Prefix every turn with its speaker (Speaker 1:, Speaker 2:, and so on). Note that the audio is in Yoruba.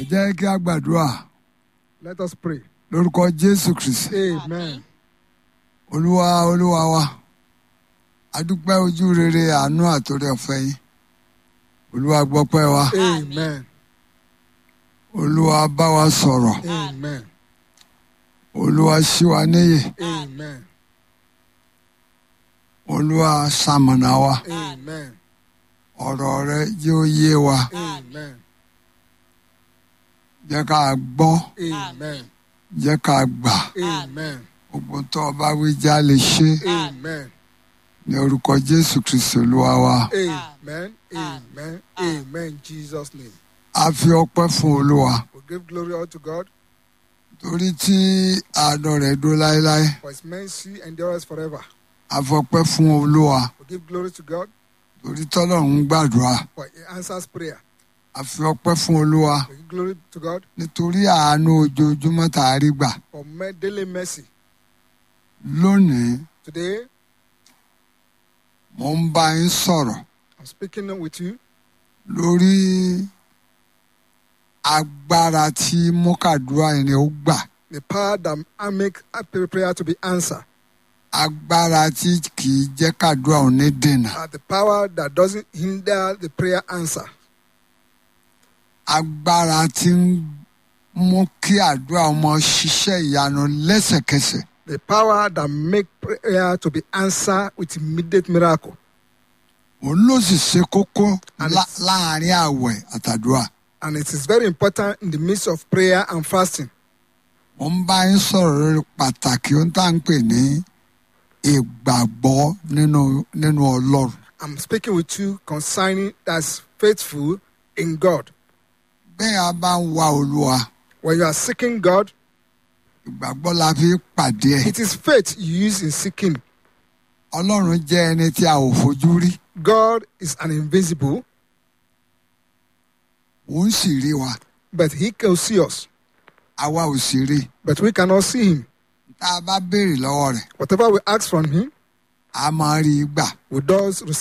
Speaker 1: ẹ jẹ́ kí a gbàdúrà
Speaker 2: Let us pray.
Speaker 1: lórúkọ jésù kristi
Speaker 2: Amen.
Speaker 1: olúwa olúwa wa adúpẹ́ ojú rere àánú àtòrí ọ̀fẹ́ yín olúwa gbọ́pẹ́ wa
Speaker 2: Amen.
Speaker 1: olúwa bá wa sọ̀rọ̀
Speaker 2: Amen.
Speaker 1: olúwa ṣí wa níyè
Speaker 2: Amen.
Speaker 1: olúwa ṣamọ̀nà wa
Speaker 2: Amen.
Speaker 1: ọ̀rọ̀ rẹ jẹ́ ó yé wa
Speaker 2: Amen.
Speaker 1: jẹ́ ká gbọ́
Speaker 2: Amen.
Speaker 1: jẹ́ ká gbà
Speaker 2: Amen.
Speaker 1: gbogbo tó o bá wí já lè ṣe
Speaker 2: Amen.
Speaker 1: ní orúkọ jésù kristi olúwa wa
Speaker 2: Amen. Amen. Amen. In Jesus' name.
Speaker 1: a fi ọpẹ́ fún olúwa
Speaker 2: We give glory all to God
Speaker 1: torí tí àánú rẹ̀ dó láéláé
Speaker 2: for his mercy endures forever.
Speaker 1: a fọpẹ́ fún olúwa
Speaker 2: We give glory to God
Speaker 1: torí tọ́lọ́run ń gbàdúrà
Speaker 2: for he answers prayer.
Speaker 1: a fi ọpẹ́ fún olúwa
Speaker 2: We give glory to God
Speaker 1: nítorí àánú ojoojúmọ́ tá a rí gbà
Speaker 2: for me- daily mercy.
Speaker 1: lónìí
Speaker 2: Today,
Speaker 1: mo ń bá yín sọ̀rọ̀
Speaker 2: I'm speaking with you
Speaker 1: lórí agbára tí mọ́kàdúrà ẹni ó gbà
Speaker 2: the power that I make a prayer to be answered.
Speaker 1: agbára tí kì í jẹ́ kàdúrà ò ní dènà
Speaker 2: Uh, the power that doesn't hinder the prayer answer.
Speaker 1: agbára tí ń mú kí àdúrà ọmọ ṣiṣẹ́ ìyanu lẹ́sẹ̀kẹsẹ̀
Speaker 2: The power that make prayer to be answered with immediate miracle.
Speaker 1: òun ló sì ṣe kókó
Speaker 2: And
Speaker 1: lá-
Speaker 2: it's-
Speaker 1: láàrin àwẹ̀ àtàdúrà
Speaker 2: And it is very important in the midst of prayer and fasting.
Speaker 1: mo ń bá yín sọ̀rọ̀ lórí pàtàkì ohun tá à ń pè ní ìgbàgbọ́ nínú nínú ọlọ́run
Speaker 2: I'm speaking with you concerning that's faithful in God.
Speaker 1: bẹ́ẹ̀ a bá ń wa olúwa
Speaker 2: When you are seeking God,
Speaker 1: ìgbàgbọ́ la fi pàdé ẹ̀
Speaker 2: it is faith you use in seeking.
Speaker 1: ọlọ́run jẹ́ ẹni tí a ò fojú rí
Speaker 2: God is an invisible,
Speaker 1: òun sì rí wa
Speaker 2: but He can see us,
Speaker 1: àwa ò sì rí
Speaker 2: but we cannot see Him.
Speaker 1: tá a bá béèrè lọ́wọ́ rẹ̀
Speaker 2: Whatever we ask from Him,
Speaker 1: a máa rí i gbà
Speaker 2: we does